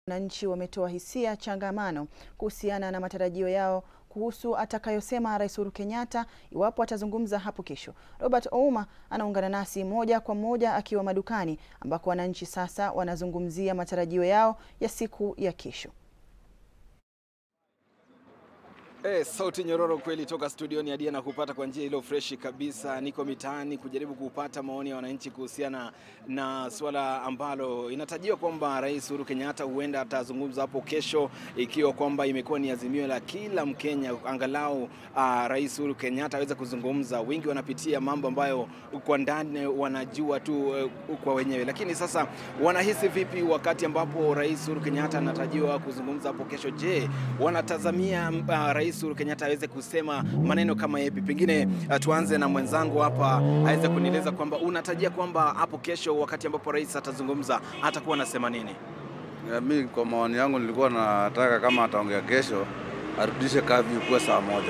Wananchi wametoa hisia changamano kuhusiana na matarajio yao kuhusu atakayosema Rais Uhuru Kenyatta iwapo atazungumza hapo kesho. Robert Ouma anaungana nasi moja kwa moja akiwa madukani ambako wananchi sasa wanazungumzia matarajio yao ya siku ya kesho. Eh, sauti nyororo kweli toka studioni hadi na kupata kwa njia ilo freshi kabisa. Niko mitaani kujaribu kupata maoni ya wananchi kuhusiana na suala ambalo inatarajiwa kwamba Rais Uhuru Kenyatta huenda atazungumza hapo kesho, ikiwa kwamba imekuwa ni azimio la kila Mkenya angalau uh, Rais Uhuru Kenyatta aweze kuzungumza. Wengi wanapitia mambo ambayo kwa ndani wanajua tu uh, kwa wenyewe, lakini sasa wanahisi vipi wakati ambapo Rais Uhuru Kenyatta anatarajiwa kuzungumza hapo kesho? Je, wanatazamia uh, Rais Uhuru Kenyatta aweze kusema maneno kama yapi? Pengine uh, tuanze na mwenzangu hapa aweze kunieleza kwamba unatarajia kwamba hapo kesho wakati ambapo rais atazungumza atakuwa anasema nini? Ya, mi kwa maoni yangu nilikuwa nataka kama ataongea kesho arudishe kavi kuwa saa moja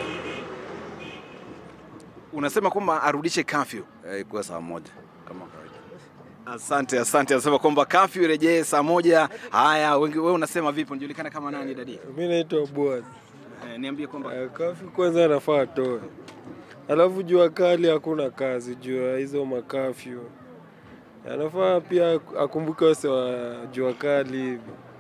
Unasema kwamba arudishe kafyu. Eh, ikuwe saa moja kama kawaida. Asante, asante. Anasema kwamba kafyu irejee saa moja. Haya, wengi- wewe unasema vipi? Unajulikana kama nani dadi? Mi naitwa Boaz. Eh, niambie kwamba Eh, Kafi kwanza anafaa atoe, alafu jua kali hakuna kazi juu ya hizo makafyu. Anafaa pia akumbuke wase wa jua kali hivi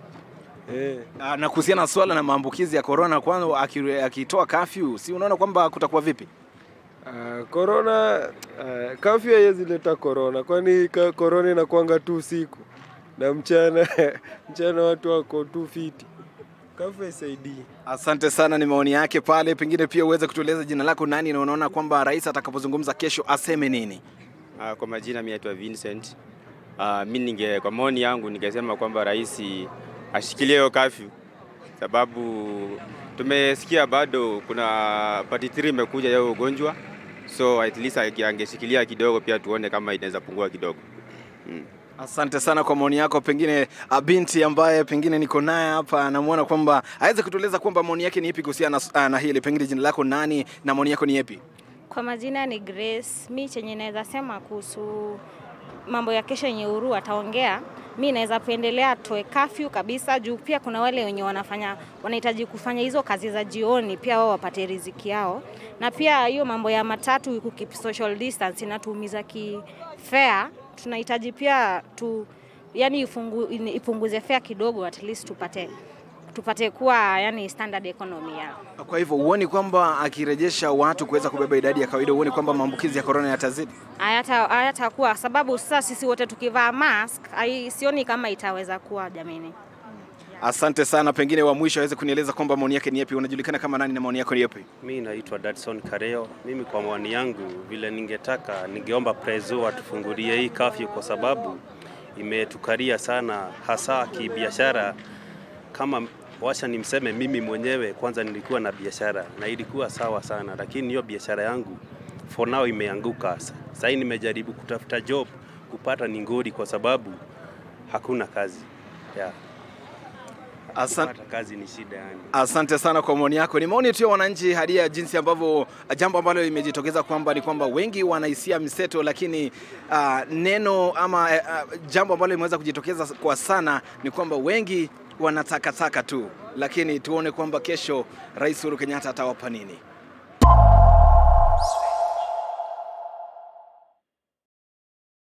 eh. Ah, na kuhusiana na swala na maambukizi ya corona, kwanza aki- akitoa kafyu, si unaona kwamba kutakuwa vipi? Ah, Korona ah, kafyu haiwezi leta korona, kwani ka- korona inakuanga tu usiku na mchana mchana watu wako tu fiti. Kafyu haisaidii. Asante sana, ni maoni yake pale. Pengine pia uweze kutueleza jina lako nani, na unaona kwamba rais atakapozungumza kesho aseme nini? Ah, Kwa majina mimi naitwa Vincent. Ah, mi ninge kwa maoni yangu ningesema kwamba rais ashikilie hiyo kafyu, sababu tumesikia bado kuna part 3 imekuja ya ugonjwa, so at least ange- angeshikilia kidogo, pia tuone kama inaweza pungua kidogo. Mm. Asante sana kwa maoni yako. Pengine ah, binti ambaye pengine niko naye hapa anamwona kwamba aweze kutueleza kwamba maoni yake ni ipi kuhusiana na, ah, na hili. Pengine jina lako nani na maoni yako ni yapi? Kwa majina ni Grace. Mi chenye naweza sema kuhusu mambo ya kesho yenye Uhuru ataongea, mi naweza pendelea atoe kafyu kabisa, juu pia kuna wale wenye wanafanya wanahitaji kufanya hizo kazi za jioni, pia wao wapate riziki yao, na pia hiyo mambo ya matatu kukeep social distance inatuumiza kifea. Tunahitaji pia tu yani ifungu, ipunguze fare kidogo, at least tupate tupate kuwa yani standard economy yao. Kwa hivyo huoni kwamba akirejesha watu kuweza kubeba idadi ya kawaida, huoni kwamba maambukizi ya corona yatazidi? hayata hayatakuwa sababu sasa sisi wote tukivaa mask hai, sioni kama itaweza kuwa jamini. Asante sana. Pengine wa mwisho aweze kunieleza kwamba maoni yake ni yapi. Unajulikana kama nani na maoni yako ni yapi? Mi naitwa Dadson Kareo. Mimi kwa maoni yangu, vile ningetaka, ningeomba Prezo atufungulie hii kafyu kwa sababu imetukaria sana, hasa kibiashara. Kama washa nimseme mimi mwenyewe, kwanza nilikuwa na biashara na ilikuwa sawa sana, lakini hiyo biashara yangu for now imeanguka. Sasa hii nimejaribu kutafuta job kupata ni ngori, kwa sababu hakuna kazi yeah. Asante. Kupata kazi ni shida yani. Asante sana kwa maoni yako. Ni maoni tu ya wananchi hadi ya jinsi ambavyo jambo ambalo limejitokeza kwamba ni kwamba wengi wanahisia mseto, lakini uh, neno ama uh, jambo ambalo limeweza kujitokeza kwa sana ni kwamba wengi wanatakataka tu, lakini tuone kwamba kesho Rais Uhuru Kenyatta atawapa nini.